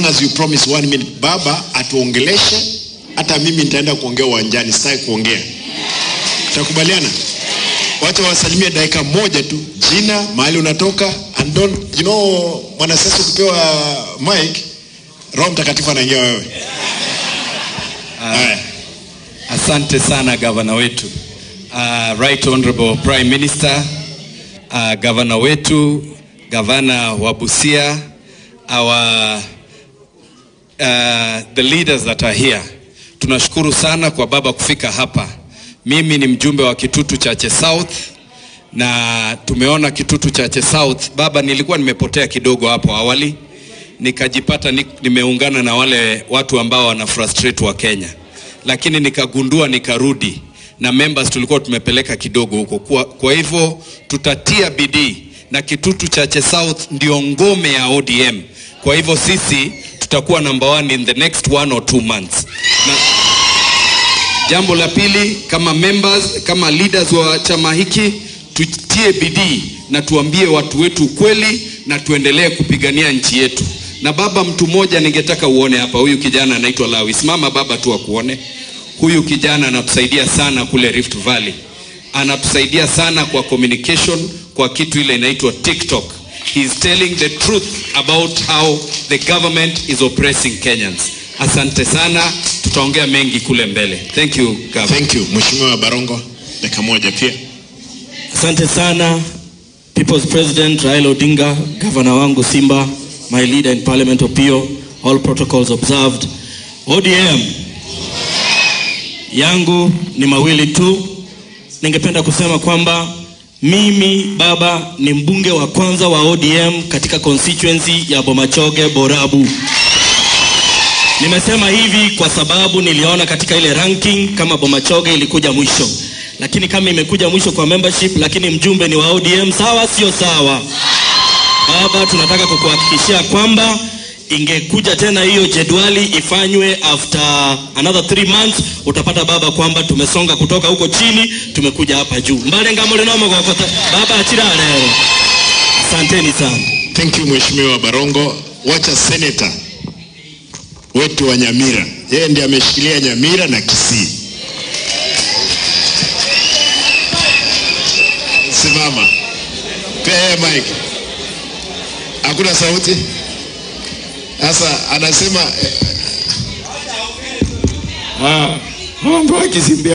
long as you promise one minute baba atuongeleshe hata mimi nitaenda kuongea uwanjani sitaki kuongea tutakubaliana wacha wasalimie dakika moja tu jina mahali unatoka and don't you know mwanasiasa ukipewa mic roho mtakatifu anaingia wewe haya Asante sana gavana wetu. Uh, right honorable prime minister, uh, gavana wetu, gavana wa Busia, our uh, the leaders that are here. Tunashukuru sana kwa baba kufika hapa. Mimi ni mjumbe wa Kitutu Chache South na tumeona Kitutu Chache South. Baba, nilikuwa nimepotea kidogo hapo awali, nikajipata ni, nimeungana na wale watu ambao wana frustrate wa Kenya, lakini nikagundua nikarudi na members tulikuwa tumepeleka kidogo huko. Kwa, kwa hivyo tutatia bidii na Kitutu Chache South ndio ngome ya ODM. Kwa hivyo sisi tutakuwa number one in the next one or two months na, Jambo la pili, kama members, kama leaders wa chama hiki, tutie bidii na tuambie watu wetu ukweli na tuendelee kupigania nchi yetu. Na baba, mtu mmoja ningetaka uone hapa, huyu kijana anaitwa Lawi. Simama baba tu akuone. Huyu kijana anatusaidia sana kule Rift Valley, anatusaidia sana kwa communication, kwa kitu ile inaitwa TikTok. He is telling the truth about how the government is oppressing Kenyans. Asante sana, tutaongea mengi kule mbele. Thank you, Governor. thank you mheshimiwa barongo dakika moja pia Asante sana People's President Raila Odinga, gavana wangu Simba, my leader in Parliament Opio, all protocols observed. ODM yangu ni mawili tu. Ningependa kusema kwamba mimi baba ni mbunge wa kwanza wa ODM katika constituency ya Bomachoge Borabu. Nimesema hivi kwa sababu niliona katika ile ranking kama Bomachoge ilikuja mwisho, lakini kama imekuja mwisho kwa membership, lakini mjumbe ni wa ODM, sawa sio sawa? Baba, tunataka kukuhakikishia kwamba ingekuja tena hiyo jedwali ifanywe after another three months, utapata baba kwamba tumesonga kutoka huko chini tumekuja hapa juu. mbalenga mulinomo gokota baba achira lero. Asanteni sana. thank you mheshimiwa barongo wacha senator wetu wa nyamira yeye ndiye ameshikilia nyamira na kisii simama pea yeye mike hakuna sauti sasa anasema Ah, mambo ya Kisimbia